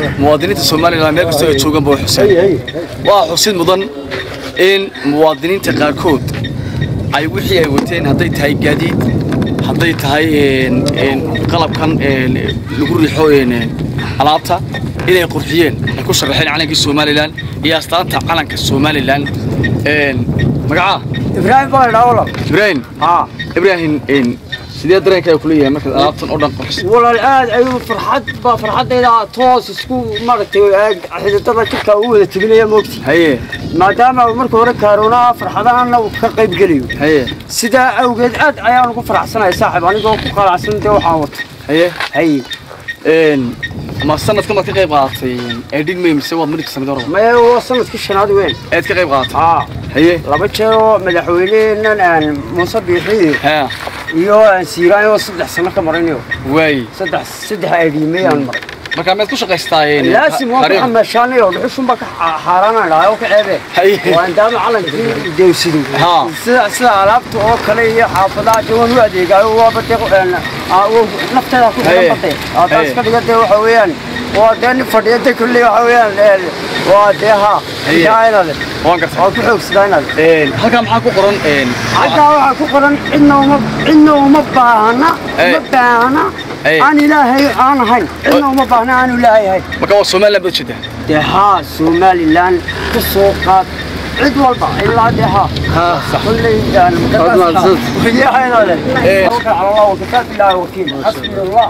muwaadiniinta somalilan meel kastoo ay joogaan baa xuseen waa xusid mudan in muwaadiniinta qaarkood ay wixii ay wateen hadday tahay gaadiid hadday tahay qalabkan lagu riixo alaabta inay qurxiyeen ay ku sharaxeen calankii somalilan iyo astaanta calanka somalilan magacaa ibraahim baa idhaa walaal ibraahim haa ibraahim sidee dareenkaaga kula yahay markaad alaabtan oo dhan qurxis walaal aad ayuu farxad baa farxaddayda toos isku maaragtay xididada jidka u wada tebinaya moogti haye maadaama marka hore kaaroonaa farxadahanna uu ka qayb gelayo haye sidaa awgeed aad ayaan ugu faraxsanahay saaxib anigoo ku qalacsan dee waxaan wato haye haye ma sanadkan baad ka qayb qaadatay eedhin may mise waad midhka samid hore maya waa sanadkii shanaad weyn eed ka qayb qaadatay haa haye laba jeer oo madaxweyneheenan aan muuse biixi ha iyo aan siiraan oo saddex sano ka maraynayo waay saddex saddex aydhiimay aan maray markaa meed ku shaqaystaa laasim waan ku xamaashaanayo dhuxushun baa ka xaaraanaan dhahay oo ka ceebe Haye. waan daama calankii deewsido Haa. sida sida alaabta oo kale iyo xaafadaha dee waan u adeegaayo waaba dee nafteeda ku Haye. xiran batay taas Haye. ka dhiga dee waxa weeyaan waa dee nin fadhiya dee kulley waxa weeyaan waa dee haa Haye. yaa inaade waan gartay waa ku xoogsadaa inaade halkaa maxaa ku qoran halkaa waxaa ku qoran cidna uma cidna uma baahna Haye. uma baahna Haye. aan ilaahay aan ahayn cidna uma baahna aanu ilaahay ahayn marka waa somaliland baad jeedaa dee haa somalilan ka soo qaad cid walba ilaa dee haa ها صح kulley yahaynale tawakal cala allah wakakaa bilaahi wakiil xasbi allah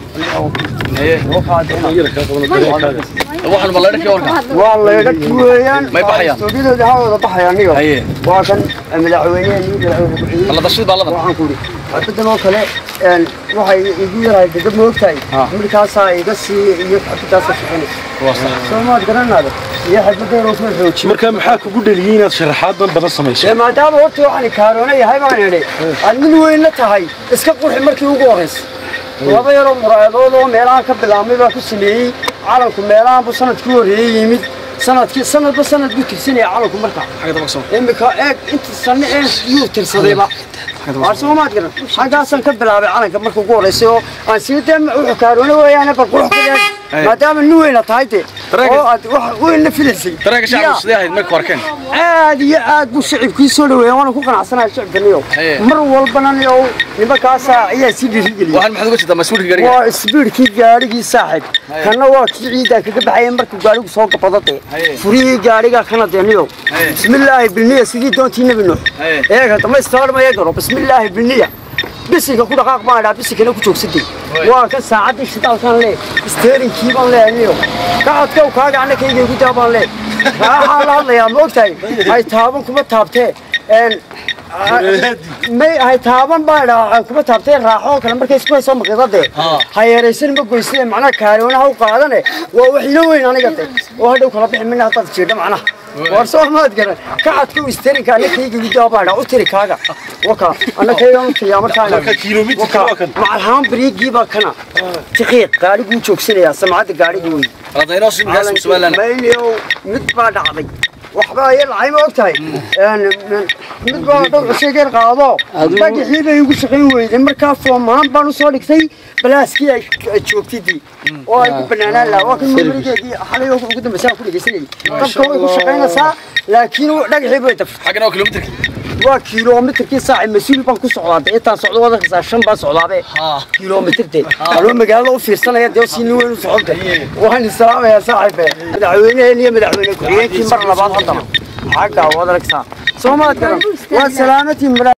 waxaan ma leedhakii warka waa laydhaki weeyaan May baxayaan? soogidooda ha wada baxaya aniga Haye. waa kan madaxweyneheen madaxweyne ku-xigeenka alla dashid baa ladan waxaan ku idhi xabadan oo kale een, waxay igu yarahay degab moogtahay Ha. markaasaa iga sii iyo xabadaasa shaqaynaysa waa sax soo maad garanaada iyo xabadeeroo soo xoojiyo marka maxaa kugu dhaliyey inaad sharaxaadan badan samayso dee maadaama horta waxaan kaaroona yahay baan idhi aad nin weynna tahay iska qurxi markii ugu horraysa laba yaroo muraayadood oo meelahan ka bilaabmay baa ku sameeyey calanku meelahan buu sanadkii horreeyey yimid sanadkii sanadba sanad buu tirsanaya calanku marka xagga dabaq soo imika eeg inta sanne ee yuu tirsadayba waar soomaad garan xaggaasaan ka bilaabay calanka marka ugu horreysay oo aan sii dee wuxuu kaaroona weeyaane bal qurux ka yahay Hey. maadaama nin weyna tahay dee Dareenka- oo aad wax weynna filaysay dareenka Yaa. shacabku sidee ahayd marka arkeen aad iyo aad buu shacibkii soo dhaweeyay waana ku qanacsanahay shacibkaniyo Haye. mar walbana niyo nimankaasa ayaa sii dhiirigeliyay waxaan maxaad uga jeedaa mas-uulka gariga waa isbiirkii gaadhigii saaxib Haye. kana waa kii ciidan kaga baxayay markuu gaadhigu soo gabadade Haye. furihii gaadhiga kana deeniyo Haye. bismillaahi bilniya sidii doontii nebi nuux Haye. eega damaystirmaya garo bismillaahi bilniya bisinka ku dhaqaaq baan idhaa bisinkana ku joogsaday waa kan saacaddii shidaalkan lee isteerinkii baan leeniyo kacadkow kaaga annakayga igu daa baan lee raaxaa la hadlayaa ma ogtahay hay taaban kuma taabtee een may hay taaban baa idhaa kuma taabtee raaxoo kale markay isku haysoo maqidade ha yeeraysan ma goysane macnaha kaaroonaha u qaadane waa wax ilo weyn aniga de oo hadhow kala bixi mina haddaad jirdha macnaha war soo maad garan kacadkow isterinka annakayga igu daa baa idhaa u tiri kaaga waka annakayga u tiriyaa markaa Marka kiiloomitirka waa kan. macalhaan bariigii baa kana tiqiiq gaadhiguu joogsanayaa samcadda gaadhigii wey radayno si magaas somaliland mayniyow mid baa dhacday waxbaa iyo dhacay ma ogtahay mid baa dhowr cusheegeer qaado dhagixii bay igu shaqayn weyday markaa foomaan baan usoo dhigtay balaaskii ay ay joogtidii oo ay ku banaanaan lahaa waa kan mumrigeedii xalay oo ugu dambaysa aan ku dhegeysanayay dabka way ku shaqaynaysaa laakiin dhagixii bay daf xaggana waa kilomitarki waa kiiloomitarkii saaci mas-uul baan ku socdaa dee intaan socdo wadankasaa shan baan socdaabe haa kiiloomitirte anoo magaalada u fiirsanaya dee si nin weyn u socota waan islaamayaa saaxiibe madaxweyneheen iyo madaxweyne ku-xigeenkii mar labaad haddana xagga waad aragtaa soo maad garan waa salaamatiin